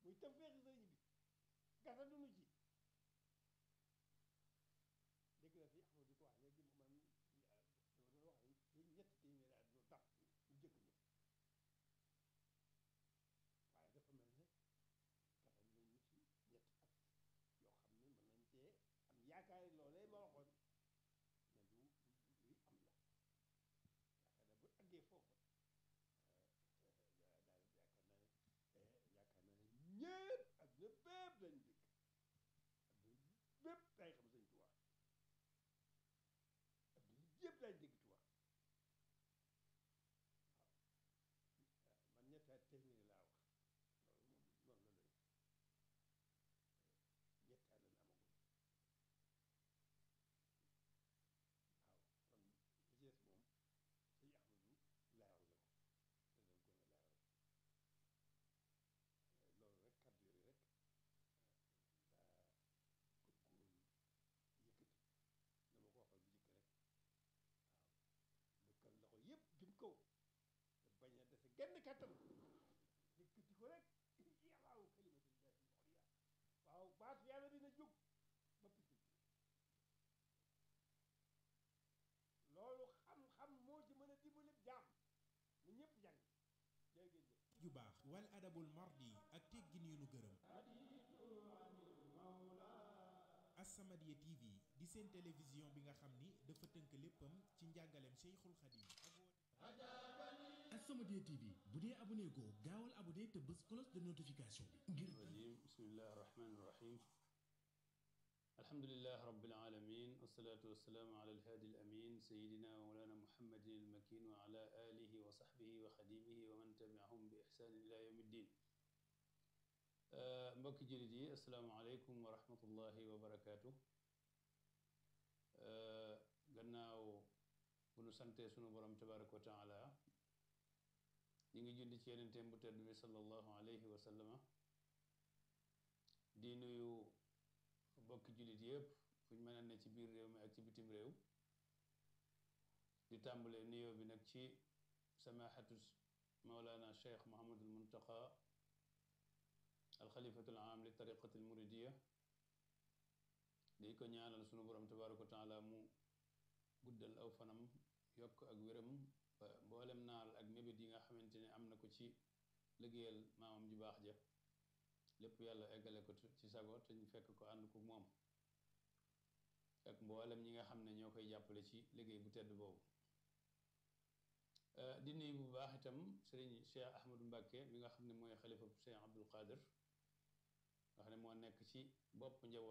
muy tawfeexi sëriñ bi gàttandu nu ci dégg naa fi Ahmadu di ko wax léegi man dama doon wax ni ñetti téeméeri at lu dab ñu jëkk ñi waaye dafa mel ne gàttandu nañu ci ñetti at yoo xam ne mën nañ cee am yaakaari loolee ma waxoon ne lu luy am la yaakaar naa bu àggee foofa daal yaakaar naa ne yaakaar naa ne ñëpp adduna bépp lañ dëkk adduna bépp day xam sëñ Tuubaa adduna yëpp lañ dégg Tuubaa waaw man ñetti at téeméeri laa wax loolu moom noonu la doy ñetti at lañ amagul waaw kon li ci des moom sëñ Ahmadu leeral na ko te dañ ko leeral loolu rek kàddu yooyu rek daa bëggoon yëkkati dama ko waxal bu njëkk rek waaw lëkkal loxo yëpp jëm kaw te bañ a dese genn kàttan yëkkati ko rek yàllaaw kalimatullahi al-ulya waaw baatu yàlla dina jóg ba picc loolu xam-xam moo ci mën a dimbali jaam na ñëpp jàng jërë ngeen jëf ju baax wal adabul mardi ak teggin yu nu gërëm As-Samadiyya TV di seen télévision bi nga xam ni dafa tënk léppam ci njàngaleem Cheikhul Khadim ak woote As-Samadiyya TV bu dee abonné goo gaawal abonné te bës cloche de notification bi ngir الرجيم بسم الله الرحمن الرحيم الحمد لله رب العالمين والصلاة والسلام على الهادي الأمين سيدنا ومولانا محمد المكين وعلى آله وصحبه وخديمه ومن تبعهم بإحسان إلى يوم الدين mbokki jullit yi asalaamaaleykum wa rahmatullahi wa barakaatu gannaaw bu nu santee sunu borom tabaraka wa taala ñu ngi julli ci yenenteem bu tedd bi sallallahu alayhi wa sallama di nuyu bokki jullit yëpp fu ñu mën a ne ci biir réew mi ak ci bitim réew di tàmbale nuyoo bi nag ci samahatu maulana cheikh mohamadul muntaqa alxalifatul am li tariqatil muridiya di ko ñaanal sunu borom tabaraka wa taala mu guddal aw fanam yokk ak wéram ba mboolem naal ak mébét yi nga xamante ne am na ko ci liggéeyal maamam ju baax ja lépp yàlla eggale ko ci sago te ñu fekk ko ànd ko moom ak mboolem ñi nga xam ne ñoo koy jàppale ci liggéey bu tedd boobu di nuyu bu baax itam sëriñ Cheikh Ahmadou Mbacke mi nga xam ne mooy xalifa Cheikh Abdul Qadir nga xam ne moo nekk ci bopp njaboot